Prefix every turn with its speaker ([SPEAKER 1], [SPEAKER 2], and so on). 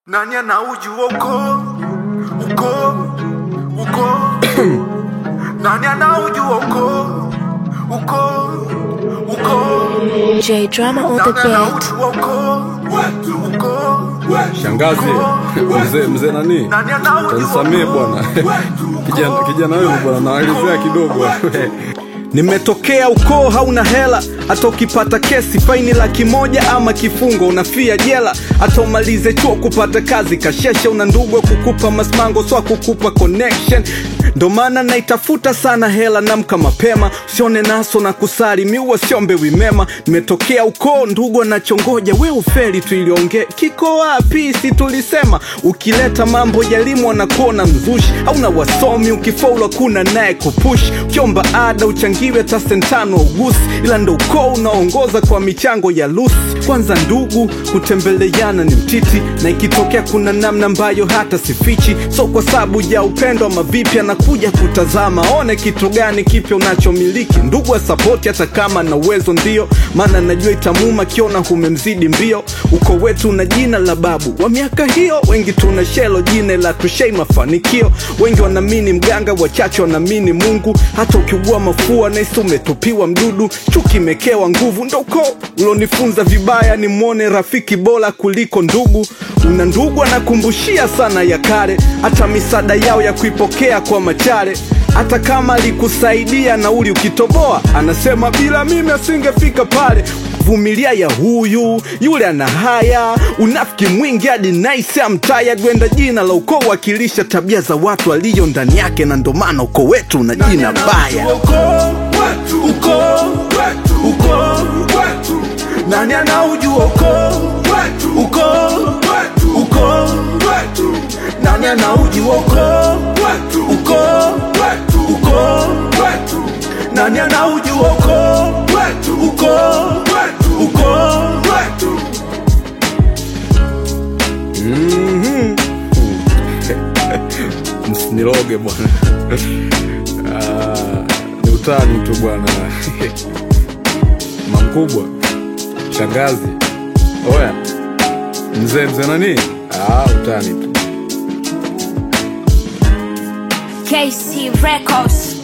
[SPEAKER 1] nani anaujua uko uko uko nani anaujua uko uko uko
[SPEAKER 2] J Drama on the
[SPEAKER 1] nani
[SPEAKER 2] beat.
[SPEAKER 1] anaujua uko uko
[SPEAKER 3] Shangazi, mzee mzee nani?
[SPEAKER 1] nani anaujua
[SPEAKER 3] Tanisamee bwana. Kijana kijana wewe bwana naelezea kidogo. Nimetokea ukoo hauna hela, hata ukipata kesi faini laki moja ama kifungo unafia jela, hata umalize chuo kupata kazi kasheshe, una ndugu wa kukupa masmango swa kukupa connection. Ndo maana naitafuta sana hela, namka mapema, usione naso na kusali miua siombe wimema. Nimetokea ukoo ndugu anachongoja, we ufeli tuiliongee, kiko wapi? Si tulisema ukileta mambo ya elimu anakuona mzushi, hauna wasomi, ukifaulu kuna naye kupush, ukiomba ada uchangiwe hata sentano ugusi, ila ndo ukoo unaongoza kwa michango ya lusi. Kwanza ndugu kutembeleana ni mtiti, na ikitokea kuna namna ambayo hata sifichi, so kwa sababu ya upendo ama vipi, anakuja kutazama one kitu gani kipya unachomiliki. Ndugu wa sapoti hata kama na uwezo ndio, maana najua itamuma kiona humemzidi mbio. Uko wetu na jina la babu wa miaka hiyo, wengi tuna shelo jina la tushei mafanikio. Wengi wanaamini mganga, wachache wanaamini Mungu. Hata ukiugua mafua naisi umetupiwa mdudu, chuki imekewa nguvu. Ndo ukoo ulonifunza vibaya, ni mwone rafiki bora kuliko ndugu. Una ndugu anakumbushia sana ya kale, hata misaada yao ya kuipokea kwa machare hata kama alikusaidia nauli ukitoboa, anasema bila mimi asingefika pale. Vumilia ya huyu yule ana haya, unafiki mwingi hadi nice amtaya gwenda. Jina la ukoo wakilisha tabia za watu aliyo ndani yake, na ndo maana ukoo wetu una jina baya.
[SPEAKER 1] nani anaujua uko uko uko nani anaujua uko uko uko nani anaujua uko uko uko
[SPEAKER 3] Msiniroge bwana. Ah, Ni utani tu bwana. Mamkubwa, shangazi, oya, mzee mzee nani? Ah, utani tu.
[SPEAKER 2] KC Records.